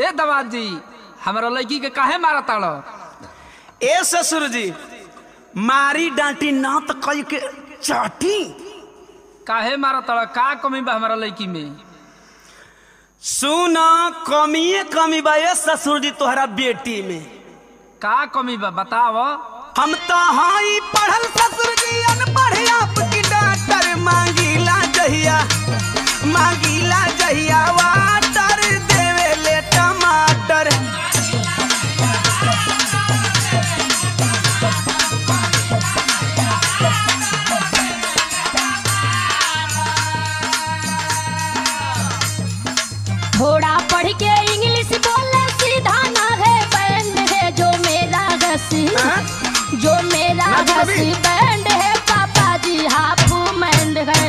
ए दमाद जी हमारा लड़की के काहे मारा ताड़ो ए ससुर जी मारी डांटी ना तो कई के चाटी काहे मारा ताड़ो का कमी बा हमारा लड़की में सुन कमिए कमी बा ए ससुर जी तोहरा बेटी में का कमी बा बताव हम तो हाई पढ़ल ससुर जी अनपढ़ आपकी डॉक्टर मांगीला जहिया मांगीला जहिया वाटर देवे ले टमाटर थोड़ा पढ़ के इंग्लिश बोले सीधा ना है बैंड है जो मेरा घसी हाँ? जो मेरा ना तो कभी। घसी बैंड है पापा जी हाफ मैंड है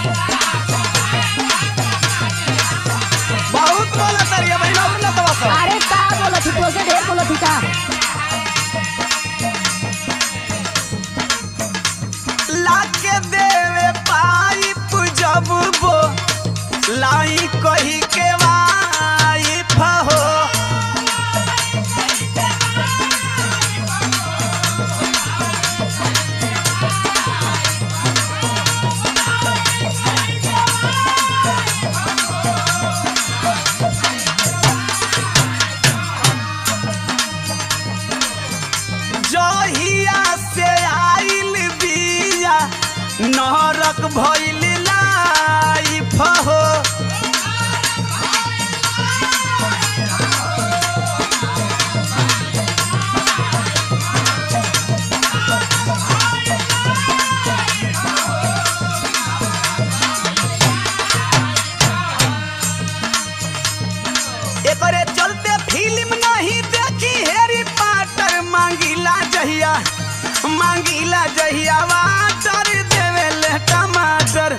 बहुत बोला तरिया भाई ना ना तो सब अरे का बोला थी तो से ढेर बोला थी का लाके देवे पाइप जब वो लाई कही के वाइफ हो जहिया से आइल बिया नरक भइल लाइफ हो एकरे चलते फिल्म नहीं देखी हेरी पाटर मांगीला जहिया मांगीला जहिया वाटर देवे ले टमाटर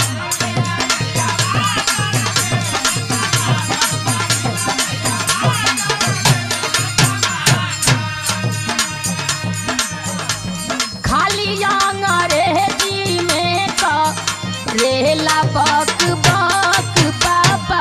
खाली अंग्रेजी में का रेला बक बक पापा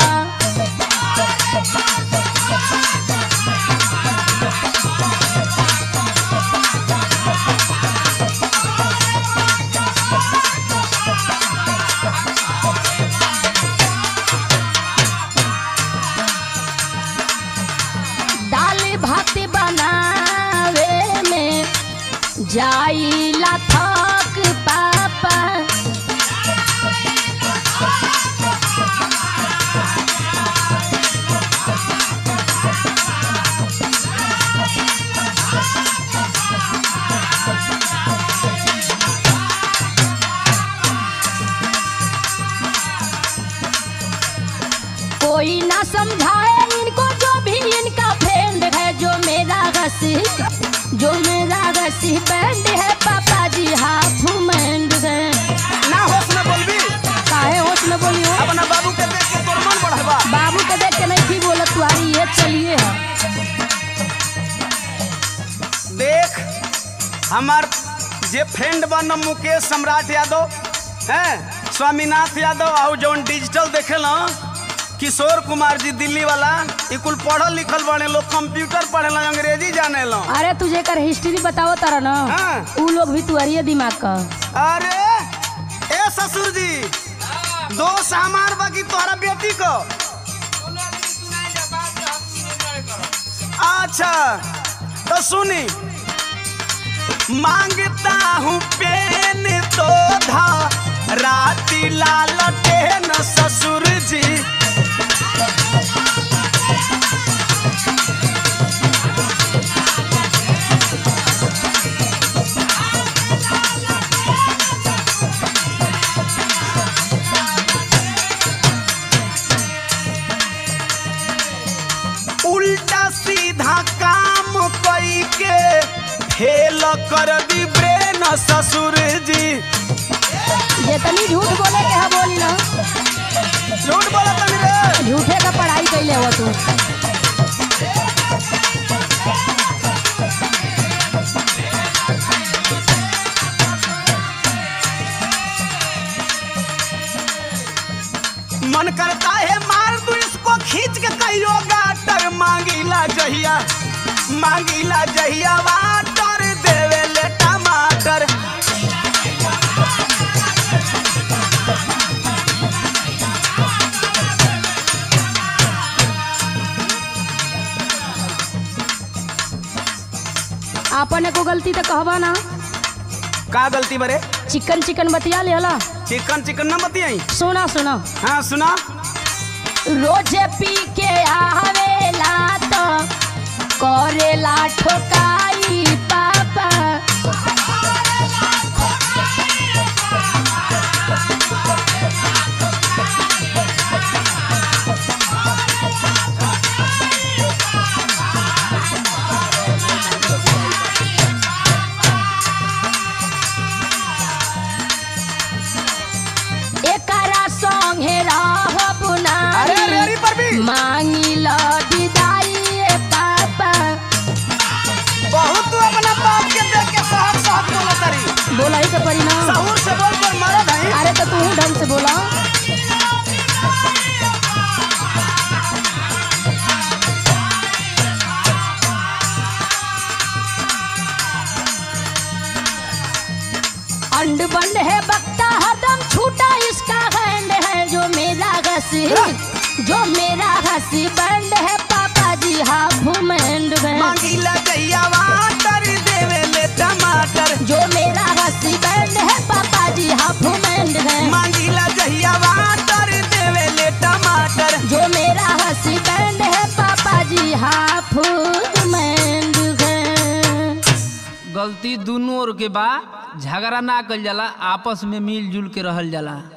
दाल भात बनावे में जाइला थक पापा कोई ना समझाए इनको जो भी इनका फ्रेंड है जो मेरा घसी जो मेरा घसी बैंड है पापा जी हाफ मैंड है ना होश में बोलबी काहे होश में बोलियो अपना बाबू के देख के तोर मन बढ़वा बाबू के देख के नहीं थी बोलत तुम्हारी ये चलिए है देख हमार जे फ्रेंड बन मुकेश सम्राट यादव हैं स्वामीनाथ यादव और जौन डिजिटल देखेला किशोर कुमार जी दिल्ली वाला ई कुल पढ़ल लिखल बने लोग कंप्यूटर पढ़ेला अंग्रेजी जाने लो अरे तुझे कर हिस्ट्री बताओ तारा ना हाँ। उ लोग भी तुम्हारी दिमाग का अरे ए ससुर जी दोस्त हमार बाकी तोहरा बेटी को अच्छा तो सुनी मांगता हूँ पेन तो धा राती लाल टेन ससुर जी उल्टा सीधा काम कई के फेल कर दी ब्रेन ससुर जी जितनी झूठ बोले के है बोली ना झूठ बोला तनी रे झूठे का पढ़ाई कैले हो तू मन करता है मार दूं इसको खींच के कहियो गाटर मांगी जहिया मांगीला जहिया वाटर देवे ले टमाटर आपन को गलती तो कहबा ना का गलती बरे चिकन चिकन बतिया लेला चिकन चिकन न बतियाई सुना सुना हाँ सुना रोजे पी के आवेला तो करेला ठोकाई पापा एकरा संगे रहब अरे अरे नाही अरे पर भी मांगी ल विदाई ए पापा बहुत तू अपना बाप के देख के सहक सहक बोला तरी बोला ही के परी ना सहूर से बोल पर मरद है अरे तो तू ढंग से बोला अंड बंड है बकता हरदम छूटा इसका हैंड है जो मेरा घसी जो मेरा घसी बंड है पापा जी हाफ मैंड है मांगीला जहिया वाटर देवे ले टमाटर जो मेरा घसी बंड है पापा जी हाफ मैंड है मांगीला जहिया वाटर देवे ले टमाटर जो मेरा हसी बैंड है पापा जी हाफ मैंड है गलती दोनों ओर के बा झगड़ा ना कल जाला आपस में मिलजुल के रहल जाला